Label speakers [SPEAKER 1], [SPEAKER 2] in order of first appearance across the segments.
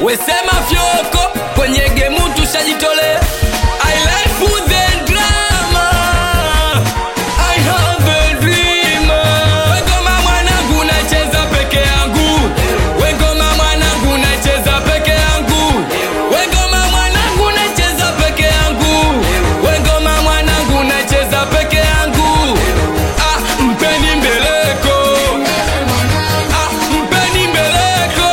[SPEAKER 1] wesema fyoko kwenye gemu tushajitolea I like the drama I have a dream Wengoma mwanangu nacheza peke yangu Wengoma mwanangu nacheza peke yangu Wengoma mwanangu nacheza peke yangu Wengoma mwanangu nacheza peke yangu Ah, mpeni mbeleko Ah, mpeni mbeleko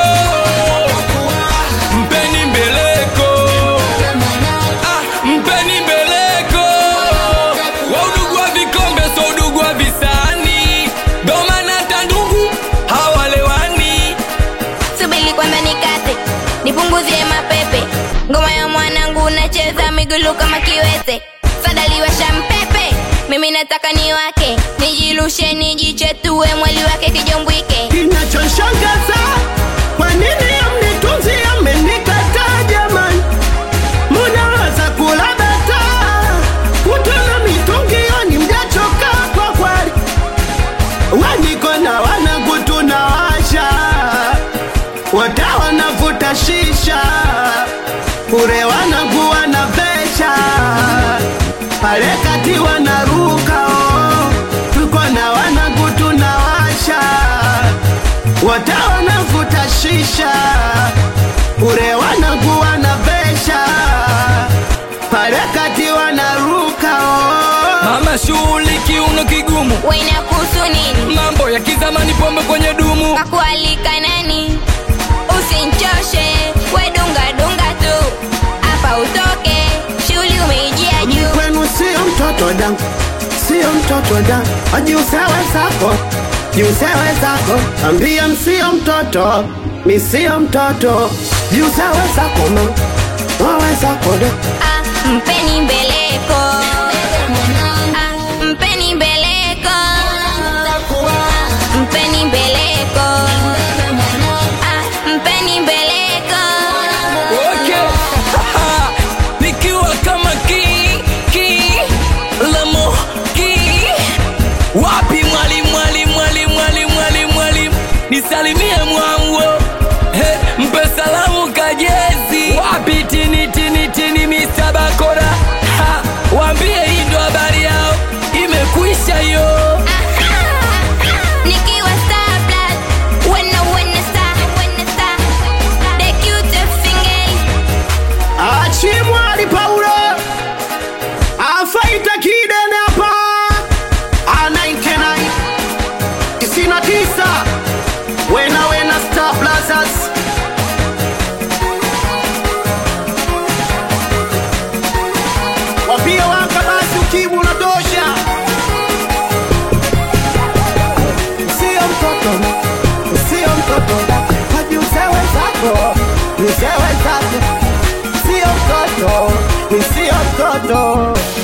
[SPEAKER 1] Mpeni mbeleko Ah, mpeni mbeleko wa udugu wa vikombe so udugu wa visani doma na tandugu hawalewani
[SPEAKER 2] subili kwanza nikate nipunguzie mapepe ngoma ya mwanangu nacheza migulu kama kiwete sadaliwasha mpepe mimi nataka ni wake nijirushe nijichetue mwali wake kijombwike
[SPEAKER 3] Kinachoshangaza, kwa nini amnitunzi amenikataa jamani? Munaweza kula bata kutona mitungio, mjachoka kwa kweli. Waniko na wanangu tunawasha, wote wanavuta shisha, kure wanangu wanavesha, pale kati wanaruka oh. Tuko na wanangu tunawasha, wote wanavuta shisha, kure wanangu wanavesha, pale kati wanaruka oh.
[SPEAKER 1] mama shughuli kiuno kigumu
[SPEAKER 2] wenakuhusu nini
[SPEAKER 1] mambo ya kizamani pombe kwenye dumu
[SPEAKER 2] kakualika nani usinchoshe wedungadunga tu hapa utoke shughuli umeijia juu
[SPEAKER 3] kwenu sio mtoto dangu, sio mtoto dangu, ajiusewe zako, jiusewe zako, ambia msio mtoto, mi sio mtoto, jiusewe zako ma, wawe zako da.
[SPEAKER 2] Ah, mpeni mbeleko Ah, mpeni mbeleko Ah, mpeni mbeleko Ah, mpeni mbeleko
[SPEAKER 1] okay. nikiwa kama ki ki lamo ki wapi mwalimu mwalimu mwalimu mwalimu mwalimu mwalimu nisalimie mwango hey, mpe salamu kajezi wapi tini tini tini Mr. Bakora ha, waambie hii ndo habari yao imekwisha hiyo
[SPEAKER 2] Nikiwa star blood When I win a star Win a star The cutest single
[SPEAKER 3] Achimwali Paulo afaita kidene hapa anainkenai tisini na tisa wena wena Star Blazers wapia waka basi ukimu na dosha sio mtoto sio mtoto wajiusewe zako usewe zako sio mtoto, ni sio mtoto.